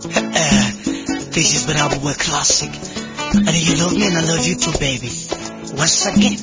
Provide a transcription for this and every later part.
this has been our boy Classic. And you love me and I love you too, baby. Once again.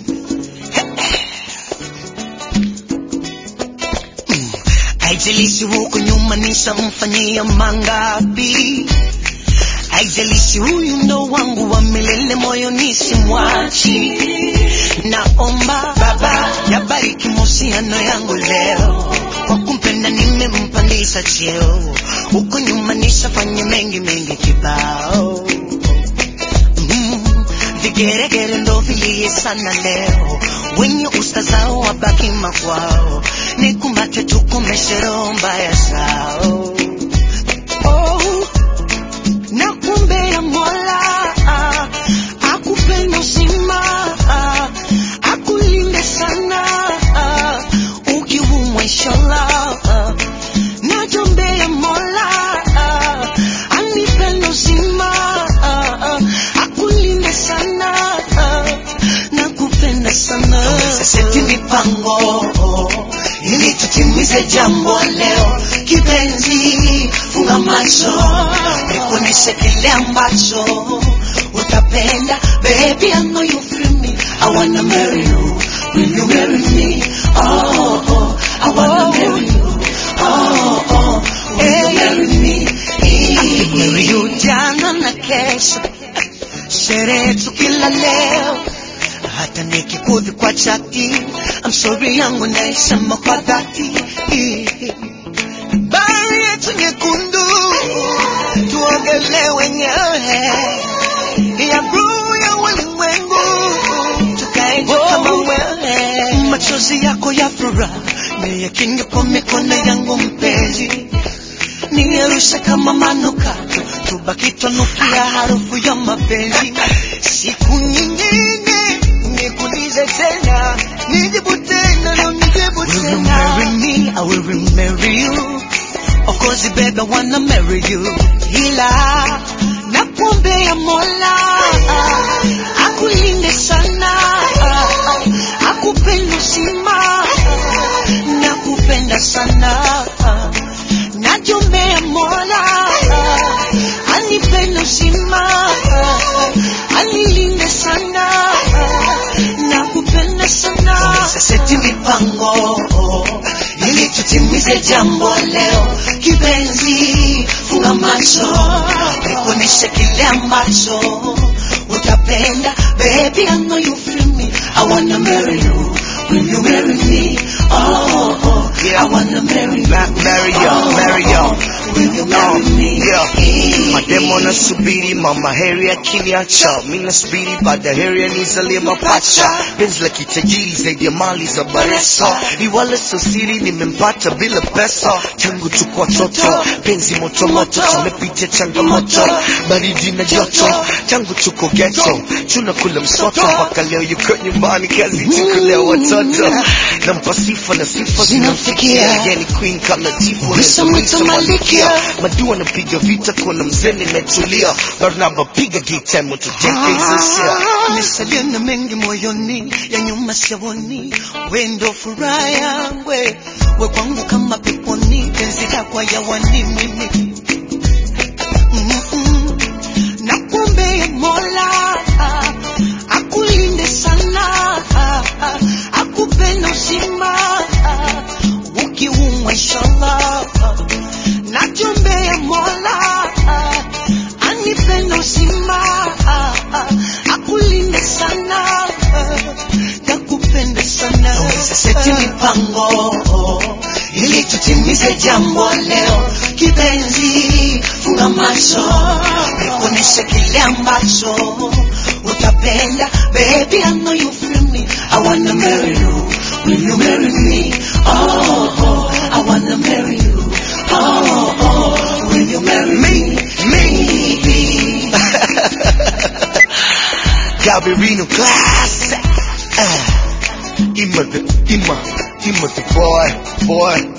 Mm. Haijalishi huko nyuma nishamfanyia mangapi, haijalishi huyu ndo wangu wa milele, moyo nisimwachi. Naomba Baba yabariki mahusiano yangu leo, kwa kumpenda nimempandisha cheo, huko nyuma nishafanya mengi mengi kibao mm, vigeregere ndo vilie sana leo, wenye usta zao wabaki makwao, nikumbate tukomeshe roho mbaya zao oh, na kumbe ya Mola ah, akupenda uzima ah, akulinde sana ah, ukiumwa inshallah ah, najombea Mola ah, anipenda uzima ah, ah, akulinde sana ah, nakupenda sana seti mipango ili tutimize jambo leo kipenzi funga macho nikuoneshe kile ambacho utapenda baby I know you feel me I wanna marry you will you marry me oh, oh I wanna marry you oh, oh will you marry me I could marry you jana na kesho sherehe tu kila leo hata nikikudhi kwa chati I'm sorry yangu naisema kwa dhati bahari yetu nyekundu tuogelee wenyewe ya bluu ya ulimwengu tukae juu kama wewe machozi yako ya furaha niyakinge kwa mikono yangu mpenzi niyarushe kama manukato tubaki twanukia harufu ya mapenzi siku nyingine nikuulize tena nijibu tena na nijibu tena Will you marry me? I will marry you Of course baby I wanna marry you ila nakuombea Mola akulinde sana akupenda uzima nakupenda sana najombea Mola anipende uzima anilinde sana nakupenda sana seti mipango ili tutimize jambo leo kipenzi funga macho nikuoneshe kile ambacho utapenda baby I know you feel me I wanna marry you will you marry me oh, oh Yeah. I wanna marry you Ma- marry you, oh, marry you. oh, will you marry me Yeah. Mademo nasubiri mama heri akiniacha, mi nasubiri baada heri anizalie mapacha. Penzi la kitajiri zaidi ya mali za Baresa, iwala sosiri nimempata bila pesa. Tangu tuko watoto, penzi moto moto, tumepitia changamoto, baridi na joto. Tangu tuko ghetto, tunakula msoto mpaka leo yuko nyumbani, kazi tukulea watoto. Nampa sifa na sifa zinamfikia, yani queen kama tifu Usamwita Malikia. Madua napiga vita kuna mzee nimetulia Barnaba piga gita moto jeke izisia Nisalia na mengi moyoni ya nyuma siyaoni, wendo furaha yangu we kwangu kama peponi, penzi lako yawani mimi Mm-mm. Nakuombea Mola akulinde sana, akupenda uzima ukiumwa inshallah. Nakuombea Mola anipenda uzima akulinde sana nakupenda sana seti mipango ili tutimize jambo leo kipenzi funga macho nikuoneshe kile ambacho utapenda baby I know you feel me I wanna marry you will you marry me oh, oh I wanna marry you oh, oh will you marry me maybe Gabarino classic uh, Ima the, Ima, Ima the boy, boy